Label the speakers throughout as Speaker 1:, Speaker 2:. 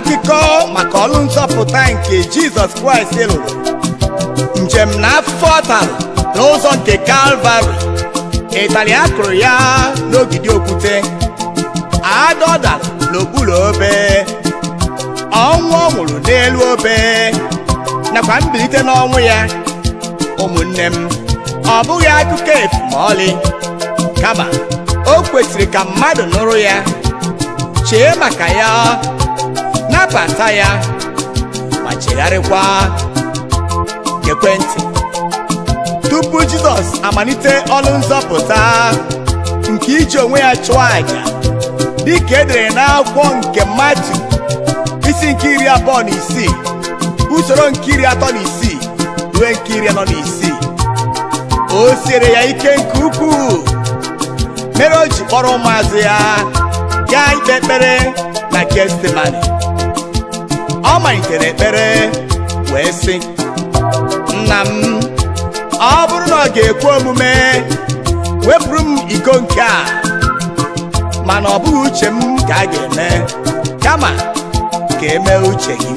Speaker 1: akụkọ maka ọlụ nzọpụta nke jizọs kraịst lụrụ njem na afọ ọ tara n'ụzọ nke kalvarị ịtarị akụrụ ya n'ogidi okwute ada ọ dara n'okpuru obe ọnwụ ọ nwụrụ n'elu obe nakwa mbilite n'ọnwụ ya ụmụnne m ọ bụghị akụkọ efu ma ọlị kama o kwesịrị ka mmadụ nụrụ ya chee maka ya nabata ya ma chegharịkwa ekwentị tupu jizọs amalite ọlụ nzọpụta nke iji onwe ya chụọ àjà dịka edere n'akwụkwọ nke mmadụ isi nke iri abụọ na isii usoro nke iri atọ na isii ruo nke iri anọ na isii o siere ya ike nke ukwuu mere o ji kpọrọ ụmụazụ ya gaa ikpe ekpere na gestimani ọ malitere ekpere wee sị nna m ọ bụrụ na ọ ga-ekwe omume wepụrụ m iko nke a mana ọ bụghị uche m ka a ga-eme kama ka emee uche gị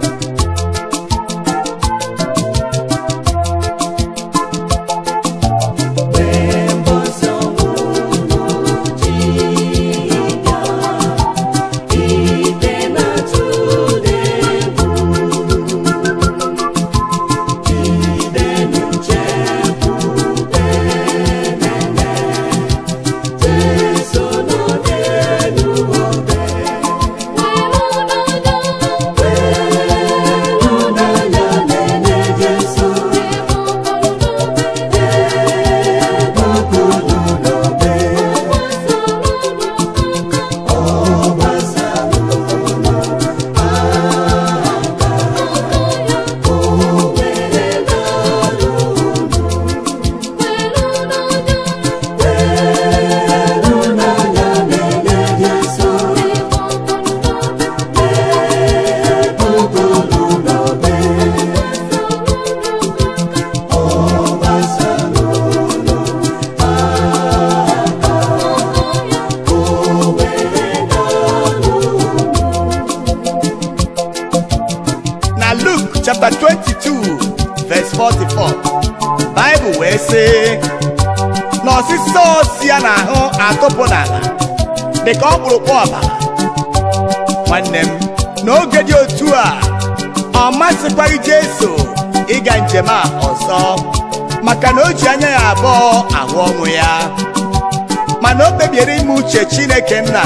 Speaker 1: na Luke chapter 22 verse 44 Bible wee sị na ọsịsọ si ya n'ahụ atụpụ n'ala dịka ọkpụrụkpụ ọbara nwanne m n'oge dị otu a ọ masịkwaghị Jesu ịga njem a ọzọ maka na o ji anya ya abụọ ahụ ọnwụ ya mana o kpebiere ime uche Chineke nna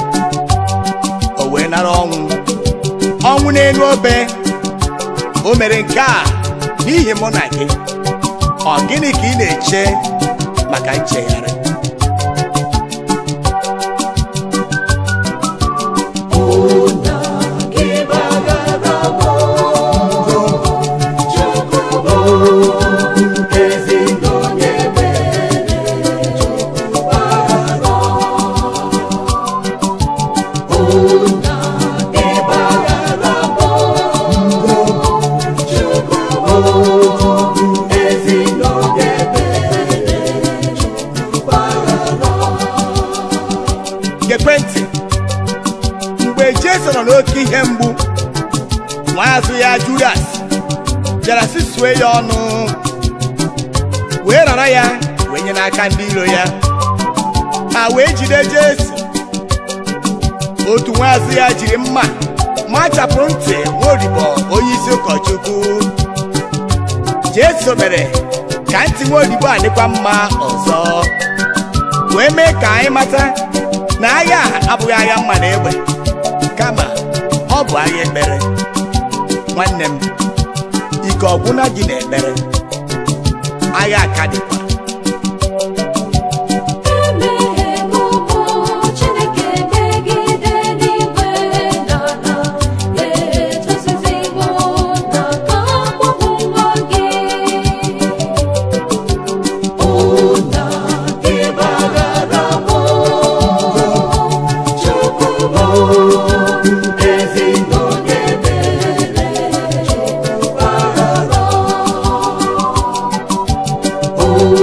Speaker 1: o wee nara ọnwụ ọnwụ n'elu obe o mere nke a n'ihi mụ na gị ọ gịnị ka ị na-eche maka nchegharị ekwentị mgbe Jesu nọ n'oke ihe mgbu nwaazụ ya Judas bịara sisue ya ọnụ wee rara ya wee nye n'aka ndị iro ya ha wee jide Jesu otu nwaazụ ya jiri mma machapụrụ ntị nwaodibo onye isi ụkọchukwu Jesu mere ka ntị nwaodibo a dịkwa mma ọzọ wee mee ka anyị mata na agha a abụghị agha mma na egbe kama ọ bụ agha ekpere nwanne m ike ọgwụna gị na ekpere agha aka dịkwa
Speaker 2: Emeghe m ụkwụ Chineke megide n'igwe n'ala echesiziwo n'aka mkpọpụ nwa gị ụna gị gbaghara m Chukwu bụ ezi onye ebere Chukwu gbaghara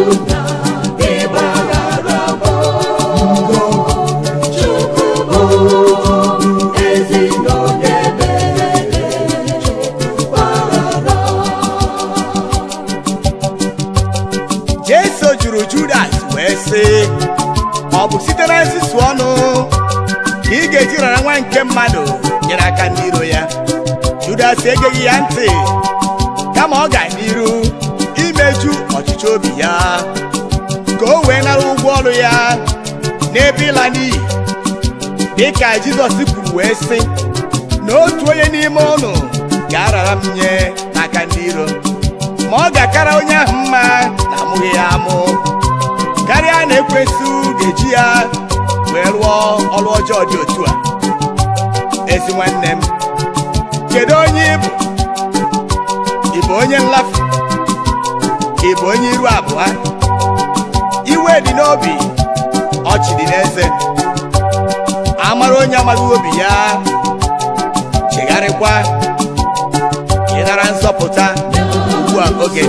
Speaker 1: egeghị ya ntị kama ọ ga n'iru imeju ọchịchị obi ya ka o wee nara ụgwọ ọrụ ya n'ebe ịla n'iyi dịka jizọs kwuru wee sị na otu onye n'ime ụnụ ga-arara m nye n'aka ndị iro ma ọ ga-akara onye ahụ mma na amụghị ya amụ karịa na ekwesị ga-eji ya wee rụọ ọrụ ọjọọ dị otu a ezi nwanne m kedu onye ị bụ ị bụ onye nlafu ị bụ onye iru abụọ iwe dị n'obi ọchị dị n'eze amara onye amaghị obi ya chegharịkwa ịnara nzọpụta ugbu a oge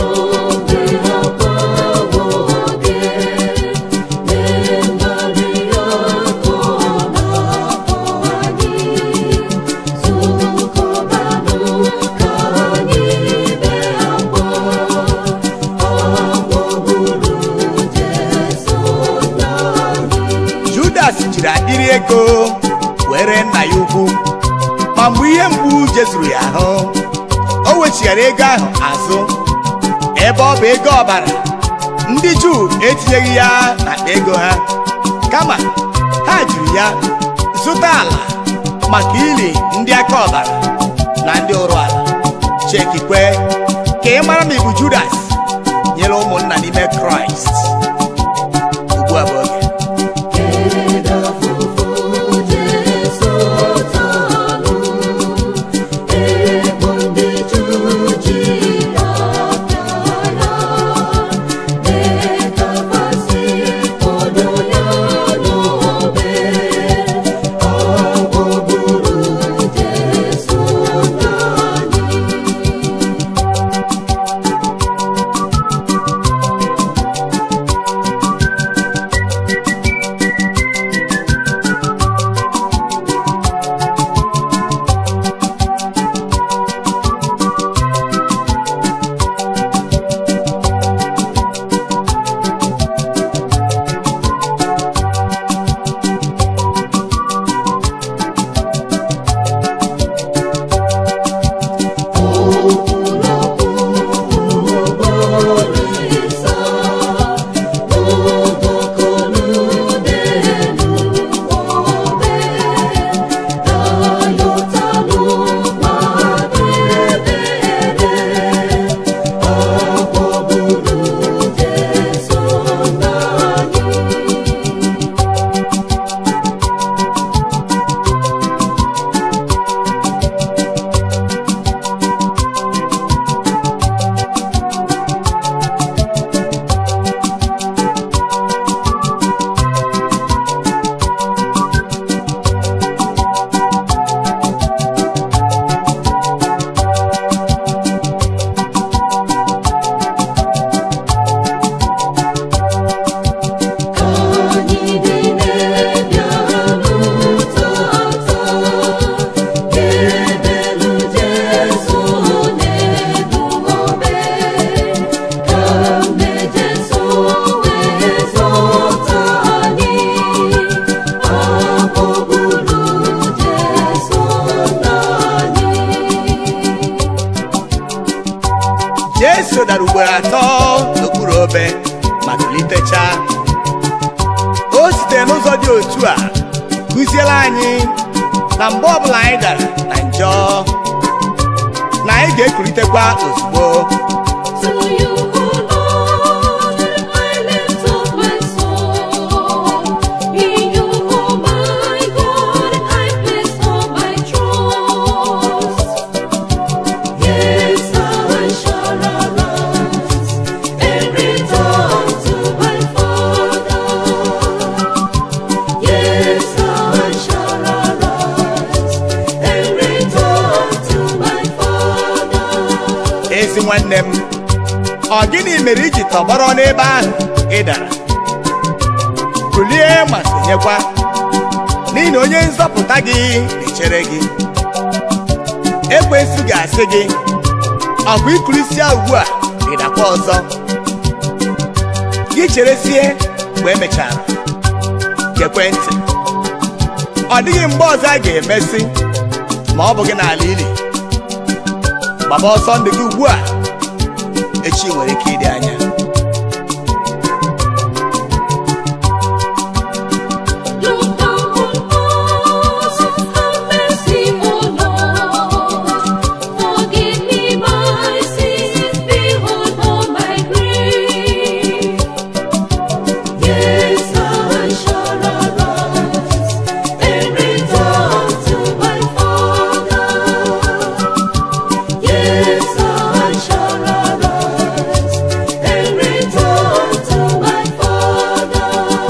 Speaker 1: judas jiri akpịrị ego were nna ya ukwu ma mgbe ihe mgbu jezuru ya ahụ o wechighara ego ahụ azụ ebe ọ bụ ego ọbara ndị juu etinyeghị ya n'akpa ego ha kama ha jiri ya zụta ala maka ili ndị aka ọbara na ndị ụrụ ala chekikwe ka ị mara ma ị bụ judas nyere ụmụnna n'ime kraịst ugbu a bụ oge jesu dara ugboro atọ n'okpuru obe ma kulitecha o sitere n'ụzọ dị otu a kụziela anyị na mgbe ọbụla anyị dara na njọ na anyị ga-ekulitekwa ozugbo
Speaker 2: To you, O Lord, I lift up my soul. In you, O my God, I place all my trust. Yes, I shall arise and return to my Father. Yes, I shall arise and return to my Father.
Speaker 1: ezi nwanne m ọ gịnị mere iji tọgbọrọ n'ebe ahụ ị dara kulie ma sonyekwa n'ihi na onye nzọpụta gị na-echere gị ekwensu ga-asị gị ọ bụ ikulisia ugbu a ịdakwa ọzọ gị cheresie mgbe emechara gekwe ntị ọ dịghị mgbe ọzọ a ga-emesi ma ọ bụ gị n'ala ili gbaba ọsọ ndụ gị ugbu a echi nwere ike ịdị anya
Speaker 2: Look down on us and have mercy, O Lord. Forgive me my sins, behold all my grief. Yes, I shall arise and return to my Father. Yes, I shall arise and return to my Father.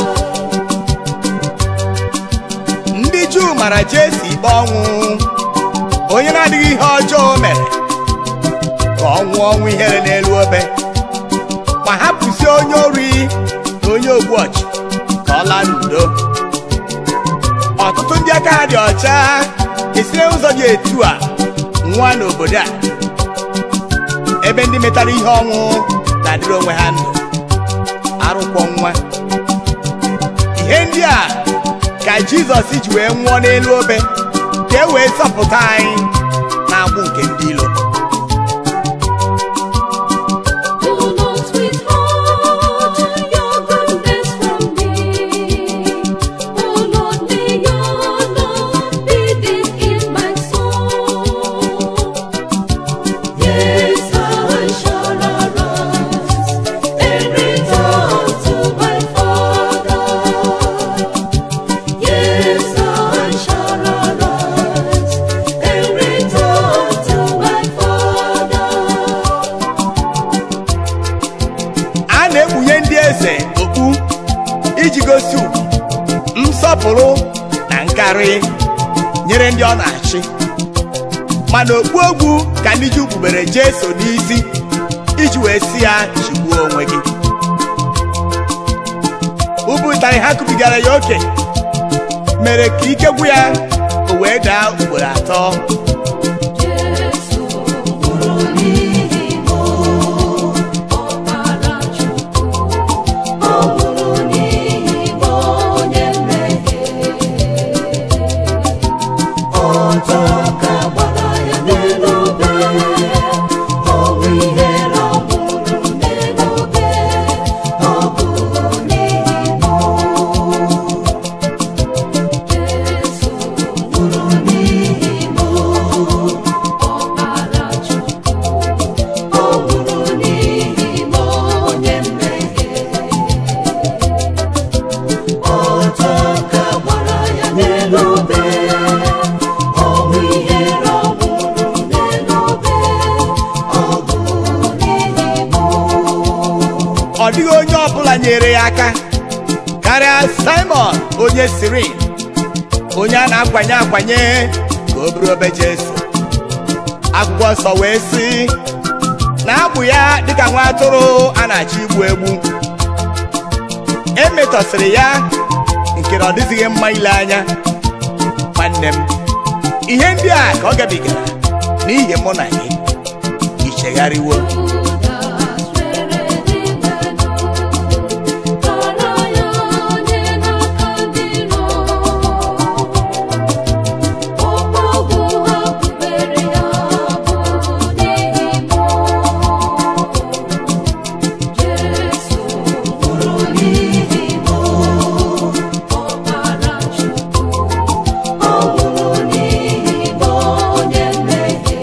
Speaker 1: ndị juu mara jesu ikpe ọnwụ onye na-adịghị ihe ọjọọ o mere ka ọ nwụọ ọnwụ ihere n'elu obe ma hapụzie onye ori na onye ogbu ọchụ ka ọ laa n'udo ọtụtụ ndị aka ha dị ọcha esire ụzọ dị etu a nwa n'obodo a ebe ndị metara ihe ọnwụ na-adịrị onwe ha ndụ arụkwọ nwa ihe ndị a ka jizọs ji wee nwụọ n'elu obe ka e wee zọpụta anyị na-agbụ nke ndị ilo
Speaker 2: Do not withhold your goodness from me. O Lord, may your love be deep in my soul. Yes, I shall arise and return to my Father. Yes, I shall arise and return to my Father.
Speaker 1: a na-ekpunye ndị eze okpu iji gosi ugwu nsọpụrụ na nkarị nyere ndị ọ na-achị mana okpu ogwu ka ndị Juu kpubere Jesu n'isi iji wee si ya chigbuo onwe gị ubu ụtarị ha kubigara ya oke mere ka ike gwụ ya o wee daa ugboro atọ
Speaker 2: Jesu nwụrụ n'ihi m, ọbara Chukwu. Ọ nwụrụ n'ihi m, onye mmehie. Ọtọ ka gbara ya n'elu obe. Ọ bụ ihere ọ nwụrụ n'elu obe. Ọ bụ n'ihi m. Jesu nwụrụ n'ihi m, ọbara Chukwu. Ọ nwụrụ n'ihi m, onye mmehie. Ọtọ ka gbara ya n'elu obe. Ọ bụ ihere ọ nwụrụ n'elu obe. Ọ bụ n'ihi m.
Speaker 1: ọ dịghị onye ọbụla nyere ya aka karịa simon onye sirin onye a na-akwanye akwanye ka o buru obe jesu akwụkwọ nsọ wee sị na abụ ya dịka nwa atụrụ a na-achọ igbu egbu emetọsịrị ya nke na ọ dịzighị mma ile anya nwanne m ihe ndị a ka ọ gabigara n'ihi mụ na gị ichegharịwo
Speaker 2: Judas were dị mmanụ, tọrọ ya onye n'aka ndị iro. Ọkpọgwụ ha kpubere ya bụ n'ihi m. Jesu nwụrụ n'ihi m, ọbara Chukwu. Ọ nwụrụ n'ihi m, onye mmehie.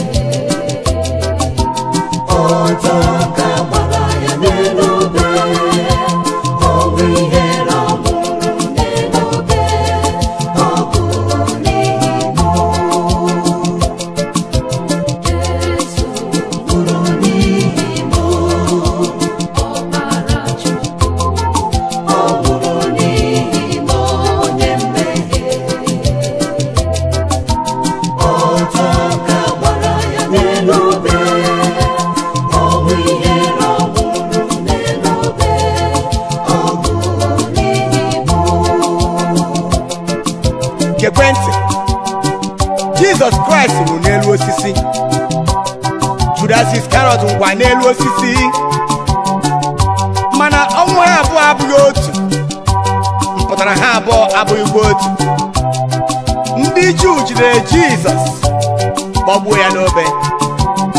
Speaker 2: Ọtọ ka gbara ya n'elu obe. Ọ bụ ihere ọ nwụrụ n'elu obe. Ọ bụ n'ihi m. Jesu nwụrụ n'ihi m. Ọbara Chukwu. Ọ nwụrụ n'ihi m, onye mmehie. Ọtọ ka gbara ya n'elu obe. Ọ bụ ihere ọ nwụrụ n'elu obe. Ọ bụ n'ihi m.
Speaker 1: gekwe ntị jizọs kraịst nwụrụ n'elu osisi judas iskarọt ngwa n'elu osisi mana ọnwụ ha abụọ abụghị otu mpụtara ha abụọ abụghịkwa otu ndị juu jidere jizọs kpọgbuo ya n'obe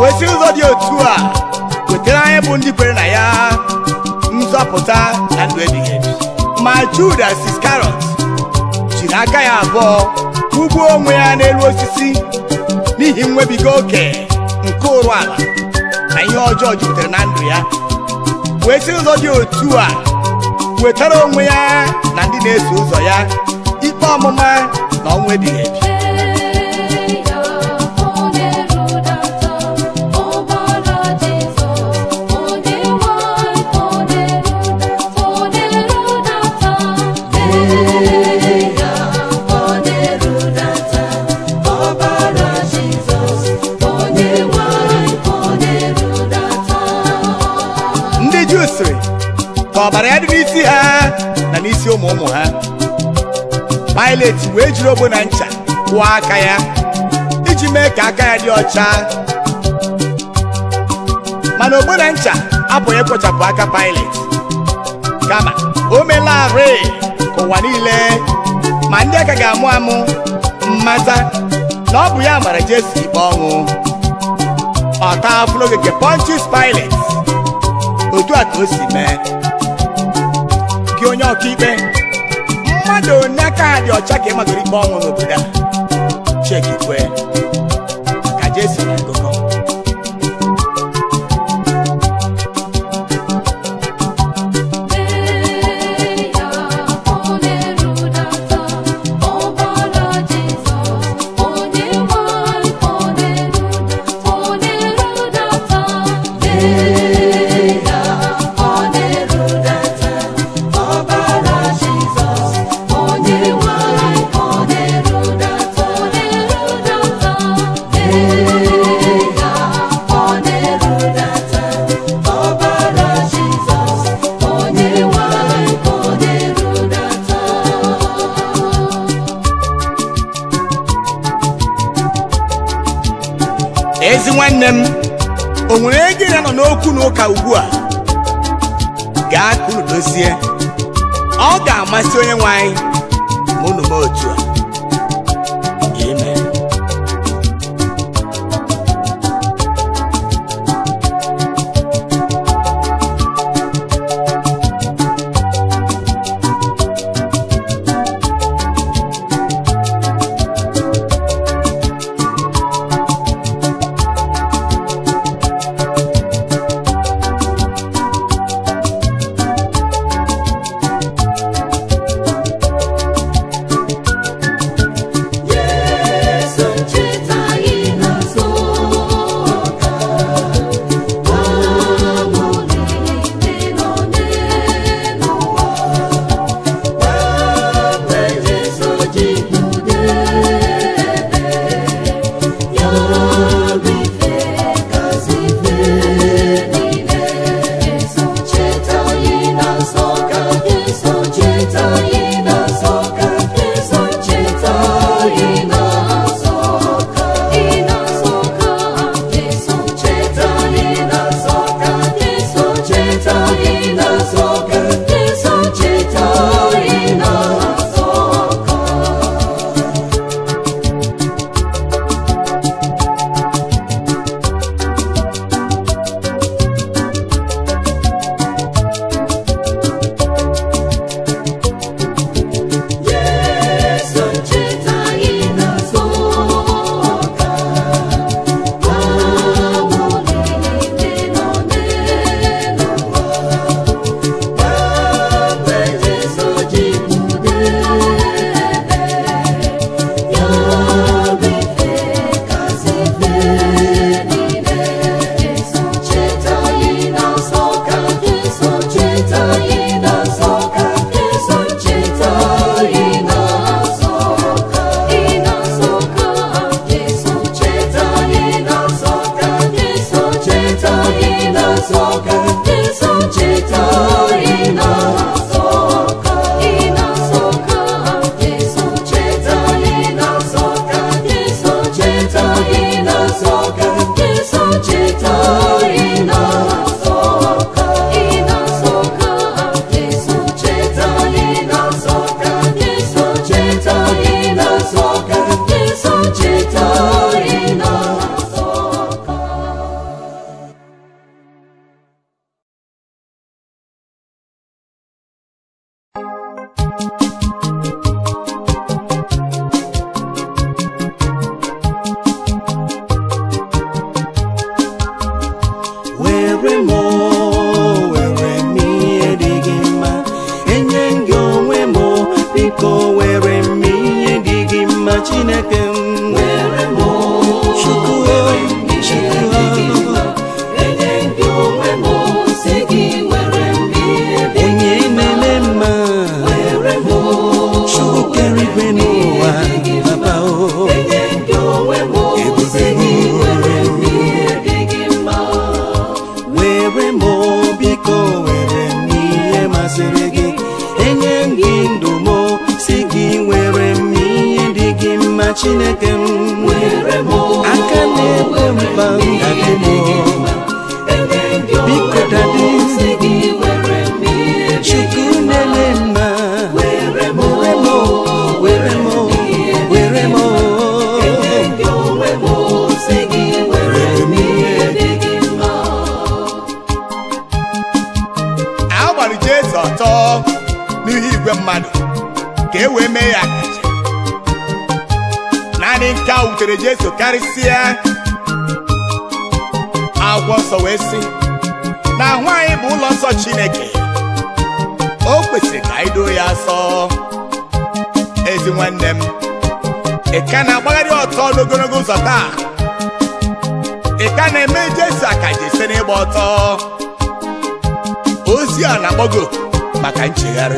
Speaker 1: wee si ụzọ dị otu a wetara anyị bụ ndị kwere na ya nzọpụta na ndụ ebighị ebi ma judas iskarot jiri aka ya abụọ kwụgbuo onwe ya n'elu osisi n'ihi nwebiga oke nke ụrụ ala na ihe ọjọọ jupụtara na ndụ ya wee si ụzọ dị otu a wetara onwe ya na ndị na-eso ụzọ ya ikpe ọmụma na ọnwụ ebighị ebi ndị juu sịrị ka ọbara ya dị n'isi ha na n'isi ụmụ ụmụ ha Pilet wee jiri ogbo na ncha kwụọ aka ya iji mee ka aka ya dị ọcha mana ogbo na ncha apụghị ịkpochapụ aka Pilet kama o melarị ka ụwa niile ma ndị aka ga-amụ amụ mmata na ọ bụ ya mara Jesu ikpe ọnwụ ọ taa afụrụ ogige Pontius Pilet otu a ka o si mee gị onye ọkaikpe mmadụ onye aka ha dị ọcha ka ị magoro ikpe ọnwụ n'obodo a chekikwe ka Jesu na akụkọ ezi nwanne m o nwere ego ya nọ n'okwu na ụka ugbu a gaa ka unu dozie ọ ga-amasị onye nwe anyị ma unu mee otu a Amen. naanị nke a wutere jesu karịsịa agwọ nsọ wee sị na ahụ anyị bụ ụlọ nsọ chineke o kwesịrị ka anyị doo ya asọ ezi nwanne m ị ka na-agbagharị ọtọ n'ogologo ụzọ taa ị ka na-eme jesu akaja ise n'ịgba ọtọ ozi a na-akpọgo maka nchegharị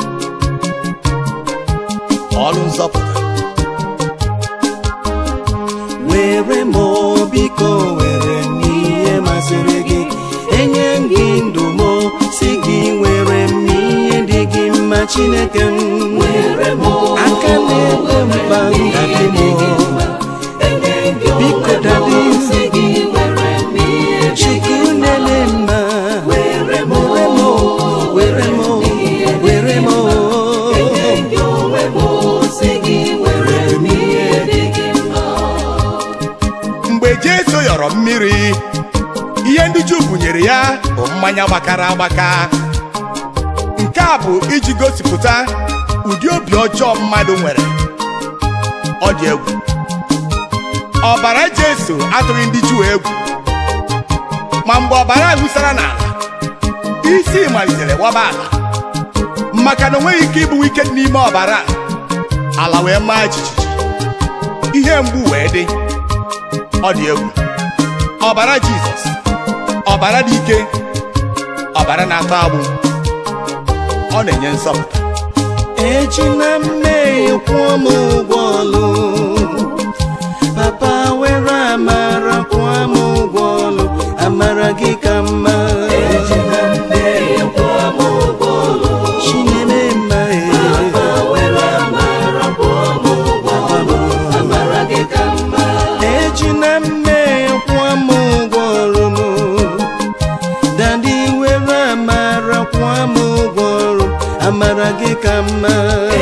Speaker 1: ọrụ nzọpụta
Speaker 3: were m o, biko were m ihe masịrị gị enye m gị ndụ m o, si gị were m ihe dị gị mma chineke m aka na-egbo mkpa dadi m o. biko dadi chukwu nele mma were m o, were m o, were m o.
Speaker 1: mgbe jesu yọrọ mmiri ihe ndị juu bunyere ya bụ mmanya gbakara agbaka nke a bụ iji gosipụta ụdị obi ọjọọ mmadụ nwere ọ dị egwu ọbara jesu atụghị ndị juu egwu ma mgbe ọbara a wụsara n'ala isi malitere waba ala maka na o nweghị ike ịbụ ike dị n'ime ọbara a ala wee maa jijiji ihe mgbu wee dị ọ dị egwu ọbara jizọs ọbara dị ike ọbara na-atọ agbụ ọ na-enye nsọpụta
Speaker 3: ejina mmehie kwụọ m ụgwọ ọlụ papa were amara kwụọ m ụgwọ ọlụ amara gị ka mma chinyere mma ejina mmehie kwụọ m ụgwọ ọrụ m dadi were amara kwụọ m ụgwọ ọrụ amara gị ka mma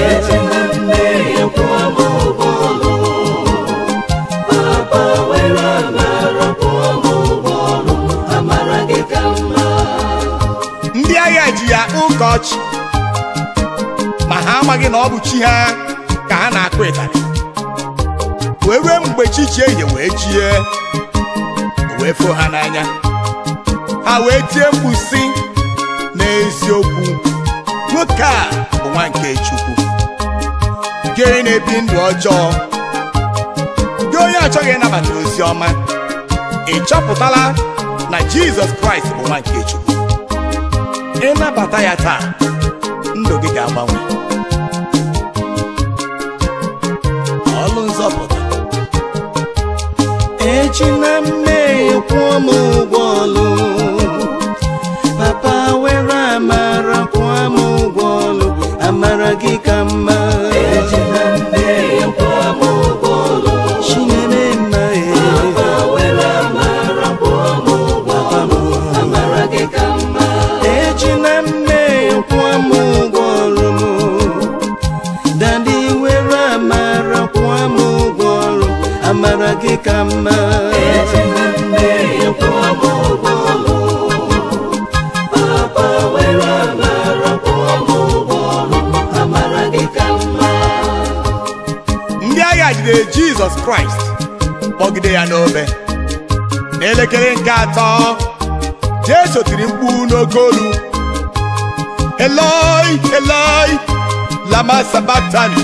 Speaker 1: ndị agha ji ya ụka ọchị ma ha amaghị na ọ bụ chi ha ka ha na-akụ ịtarị wee ruo mgbe chi ji ehihie wee jie o wee foo ha n'anya ha wee tie mkpu sị n'eziokwu nwoke a bụ nwa nke chukwu gị onye na-ebi ndụ ọjọọ gị onye achọghị ịnabata ozi ọma ị chọpụtala na jizọs kraịst bụ nwa nke chukwu ịnabata ya taa ndụ gị ga-agbanwe ọlụ nzọpụta
Speaker 3: ejina mmehie kwụọ m ụgwọ ọlụ papa were amara kwụọ m ụgwọ ọlụ amara gị ka mma chinyere mma ejina mmehie kwụọ m ụgwọ ọrụ m dadi were amara kwụọ m ụgwọ ọrụ amara gị ka mma
Speaker 1: ndị agha jidere jizọs kraịst kpọgide ya n'obe n'elekere nke atọ jesu tiri mkpu n'oke olu eloi eloi lama sabatani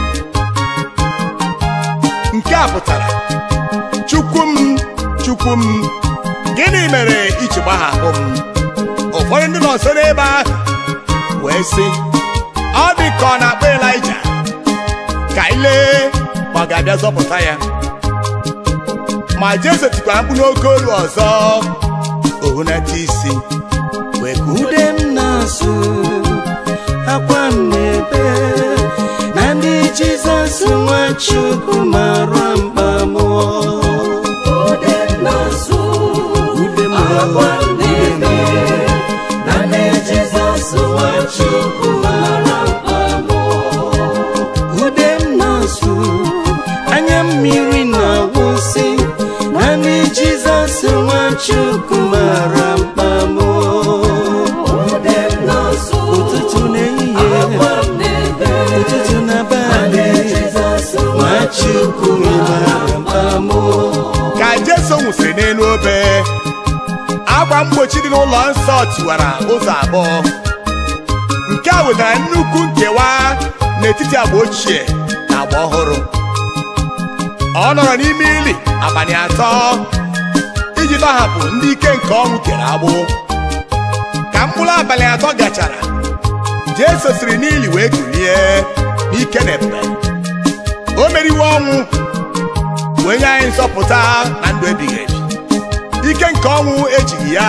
Speaker 1: nke a pụtara chukwu m chukwu m gịnị mere iji gbahapụ m ụfọdụ ndị nọ nso n'ebe ahụ wee sị ọ dị ka ọ na-akpọ elija ka anyị lee ma ọ ga-abịa zọpụta ya ma jesu tikwara mkpu n'oke olu ọzọ ohunata isi wee ka ude
Speaker 3: ude m na-asụ akwa m na-ebe na ndị jizọs nwachukwu mara mkpa mụọ ude m ude m ude m na-asụ anya mmiri na-awụsị na ndị jizọs nwachukwu mara mkpa mụọ ụtụtụ na ehihie ụtụtụ na abalị nwachukwu
Speaker 1: nwụsịrị n'elu obe akwa mgbochi dị n'ụlọ nsọ tiwara ụzọ abụọ nke a wetara nnukwu nkewa n'etiti agba ochie na agba ọhụrụ ọ nọrọ n'ime ili abalị atọ iji tọhapụ ndị ike nke ọnwụ kere agbụ ka mkpụrụ abalị atọ gachara Jesu siri n'ili wee kulie n'ike na ebube o meriwo ọnwụ wee nye anyị nzọpụta na ndụ ebighị ebi ike nke ọnwụ ejighị ya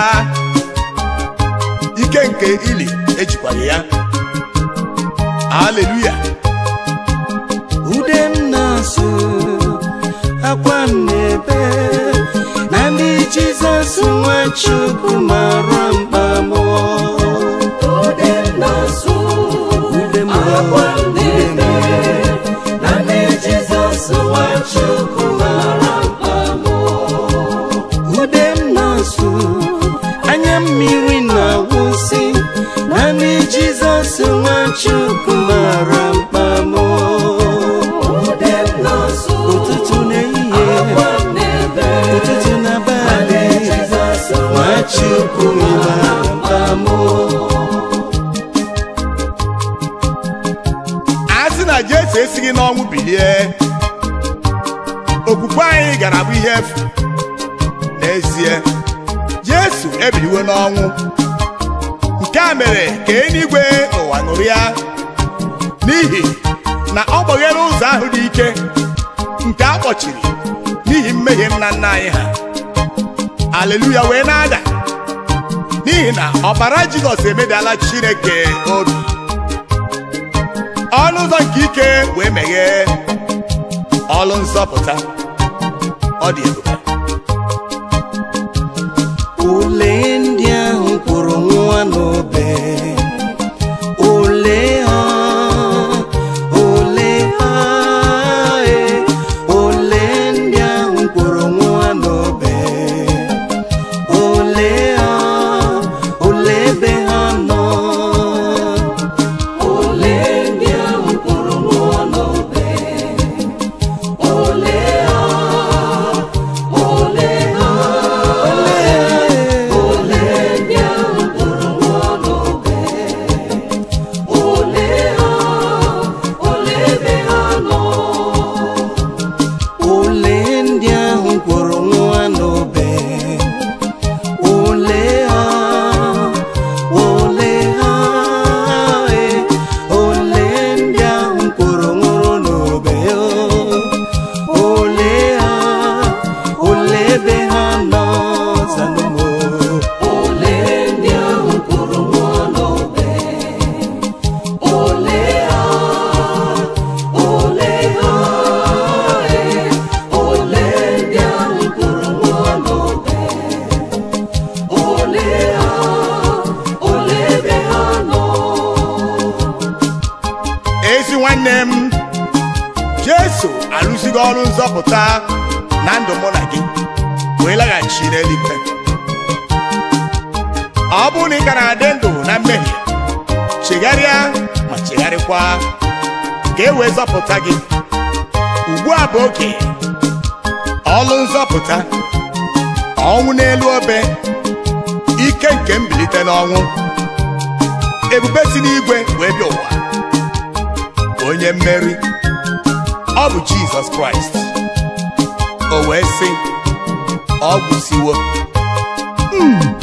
Speaker 1: ike nke ili ejikwaghị ya haleluya
Speaker 3: ude m na-asụ akwa m na-ebe na ndị jizọs nwa chukwu mara mkpa mụọ
Speaker 2: Ude m na-asụ,
Speaker 3: ude m
Speaker 2: akwa m na-ebe, na ndị Jizọs nwa Chukwu mara mkpa mụ.
Speaker 3: ude m na-asụ anya mmiri na-awụsị na ndị jizọs nwa chukwu mara mkpa mụọ
Speaker 2: Ude m na-asụ,
Speaker 3: ụtụtụ na ehihie
Speaker 2: akwa m na-ebe,
Speaker 3: ụtụtụ na
Speaker 2: na ndị
Speaker 3: abalị
Speaker 2: Jizọs nwa
Speaker 3: nwa chukwu mara mkpa mụọ
Speaker 1: a sị na Jesu esighị n'ọnwụ bilie okwukwe anyị gara bụ ihe efu n'ezie Jesu ebiliwo n'ọnwụ nke a mere ka eluigwe n'ụwa nụrụ ya n'ihi na ọ gbaghere ụzọ ahụ dị ike nke a kpọchiri n'ihi mmehie nna nna anyị ha aleluya wee na-ada n'ihi na ọbara Jizọs emedala Chineke obi ọnụ ụzọ nke ike wee meghee ọlụ nzọpụta ọ dị ebube
Speaker 3: ole ndị ahụ kwụrụ nwa n'obe ole ha ole ha e ole ndị ahụ kwụrụ nwa n'obe ole ha ole ebe ha nọ
Speaker 2: Ole ndị ahụ kwụrụ mmụọ n'obe, ole ha, ole ha, ole ndị ahụ kwụrụ mmụọ n'obe, ole ha, ole ebe ha nọ.
Speaker 3: ole ndị ahụ kwụrụ nwa n'obe ole ha ole ha e ole ndị ahụ kwụrụ nwụrụ n'obe o ole ha ole ebe ha nọ zanụmo
Speaker 2: Ole ndị ahụ kwụrụ mmụọ n'obe, ole ha, ole ha, ee, ole ndị ahụ kwụrụ mmụọ n'obe, ole ha, ole ebe ha nọ.
Speaker 1: ezi nwanne m Jesu alụzigo ọrụ nzọpụta na ndụ mụ na gị wee laghachi n'eluigwe ọ bụrụ na ị ka na-adị ndụ na mmehie chegharịa ma chegharịkwa ka e wee zọpụta gị ugbu a bụ oge ọlụ nzọpụta ọnwụ n'elu obe ike nke mbilite n'ọnwụ ebube si n'igwe wee bịa ụwa onye mmeri ọ bụ jizọs kraịst o wee sị ọ gwụsiwo Mm.